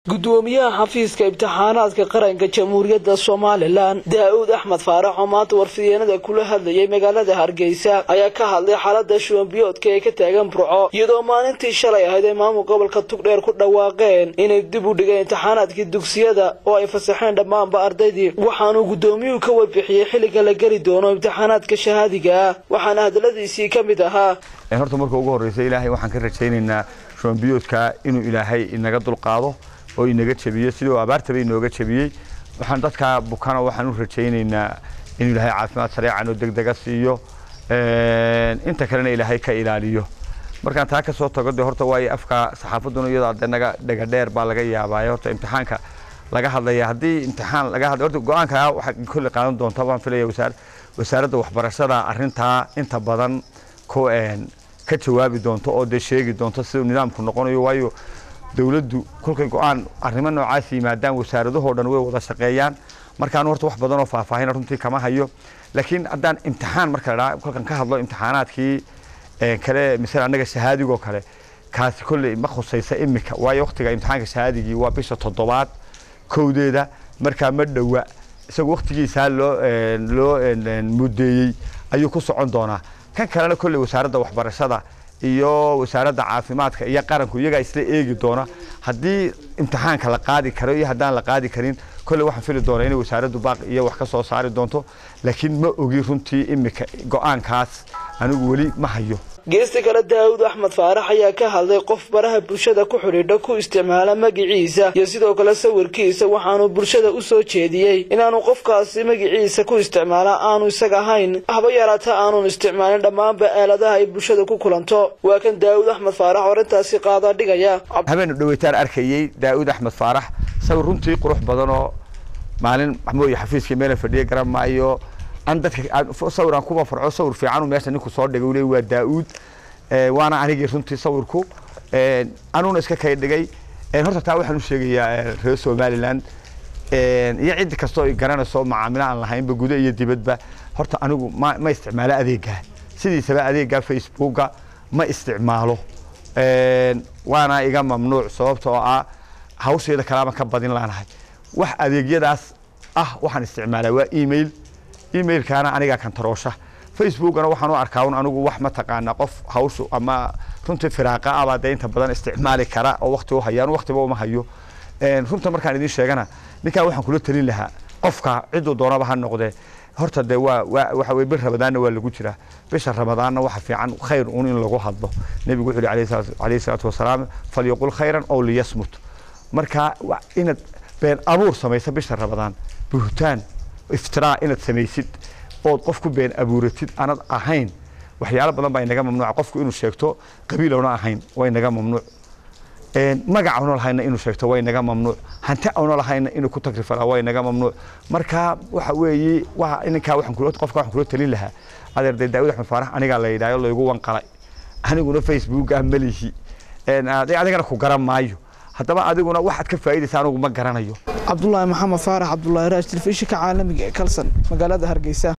gudoomiyaha xafiiska imtixaanaadka qaranka jamhuuriyadda somalilan daa-uud axmed faarax oo maanta warfideenada kula hadlayay magaalada hargeysa ayaa ka hadlay xaalada shuwanbiyoodka ee ka taagan burco iyadoo maalintii shalay ahayd ay maamul gobolka tugdheer ku dhawaaqeen inay dib u dhigeen imtixaanaadkii dugsiyada oo ay fasaxeen dhammaanba ardaydii waxaanuu gudoomiyuhu ka warbixiyey xilliga la geli doono imtixaanaadka shahaadiga ah waxaana hadaladiisii ka mid ahaa horta marka ugu horreysa ilaahay waxaan ka rajaynaynaa shuwanbiyoodka inuu ilaahay inaga dulqaado oo inaga jabiyey sidii abaartaba inooga jabiyey waxaan dadka bukana waxaan u rajaynaynaa inuu ilaahay caafimaad sareecan oo degdega siiyo inta kalena ilaahay ka ilaaliyo markaan taa ka soo tago de horta waayo afka saxaafaduna iyadoo de naga dhega dheer baa laga yaabaaye horta imtixaanka laga hadlaya haddii imtixaan laga hadlay horta go-aanka waxaa kolle qaadan doonta baan filaya wasaar wasaaradda waxbarashada arrintaa inta badan ku ka jawaabi doonto oo dee sheegi doonto siduu nidaamku noqonayo waayo dowladdu kolkay go-aan arrimo noocaas yimaadaan wasaaradahoo dhan way wada shaqeeyaan markaan horta wax badan oo faahfaahina runtii kama hayo laakiin haddaan imtixaan marka ladhaa kolkan ka hadlo imtixaanaadkii kale misale annaga shahaadigoo kale kaasi kolley ma khusaysa imika waayo waqtiga imtixaanka shahaadigii waa bisha toddobaad kowdeeda markaa ma dhowa isagoo waqtigiisaa loo loo mudeeyey ayuu ku socon doonaa kan kalena kolley wasaaradda waxbarashada iyo wasaaradda caafimaadka iyo qaranku iyagaa isla eegi doona haddii imtixaanka la qaadi karo iyo haddaan la qaadi karin kolley waxaan fili doonaa inay wasaaraddu baaq iyo wax ka soo saari doonto laakiin ma ogi runtii imika go-aankaas anigu weli ma hayo geesta kale daawud axmed faarax ayaa ka hadlay qof baraha bulshada ku xidhiidha ku isticmaala magiciisa iyo sidoo kale sawirkiisa waxaanu bulshada u soo jeediyey inaanu qofkaasi magiciisa ku isticmaala aanu isaga ahayn haba yaraata aanun isticmaalin dhammaanba aaladaha ay bulshada ku kulanto waa kan daawud axmed faarax oo arrintaasi qaadaa dhigaya habeenu dhaweytaan arkayey daawud axmed faarax sawir runtii qurux badan oo maalin mooye xafiiskii meela fadhiya garan maayo an dadka sawir aan kuma farco sawir fiican meesha ninku soo dhigay ule waa daa-uud waana anigii runtii sawirku anuuna iska kay dhigay horta taa waxaan u sheegayaa reer somaliland iyo cid kastoo ay garanayso macaamilo aan lahaynba guda iyo dibadba horta anigu ma ma isticmaalo adeegaa sidiisaba adeegaa facebooka ma isticmaalo waana iga mamnuuc sababta oo ah hawsheeda kalaama ka badin laanahay wax adeegyadaas ah waxaan isticmaalaa waa email emailkaana anigaa kantaroosha facebookana waxaan u arkaa un anigu wax mataqaana qof hawshu ama runtii firaaqa abaa dee inta badan isticmaali kara oo wakti u hayaan waktiba uma hayo runta markaan idin sheegana ninkaa waxaan kula talin lahaa qofka ciduu doonaba ha noqdee horta dee waa waa waxa weye bir ramadaanna waa lagu jiraa bisha ramadaanna waxa fiican khayr un in lagu hadlo nebigu wuxuu yihi calayhi salaatu wasalaam falyaqul khayran ow liyasmut marka inaad been abuur samaysa bisha ramadaan buhtaan iftiraa inaad samaysid ood qof ku been abuuratid anad ahayn waxyaalo badan baa inaga mamnuuca qofku inuu sheegto qabiilowna ahayn waa inaga mamnuuc magac awna lahayna inuu sheegto waa inaga mamnuuc hanti awna lahayna inuu ku tagrifalaa waa inaga mamnuuc marka waxa weeye waa ninkaa waxaan kula qofka waxaan kula talin lahaa adeer dee daawud axmed faarax anigaa la yidhaayo laygu wanqalay aniguna facebooka malihi adigana ku garan maayo haddaba adiguna waxaad ka faa'iidaysa anigu ma garanayo cabdulaahi maxamed faarax cabdulaahi raaj telefishinka caalamiga ee kalsan magaalada hargeysa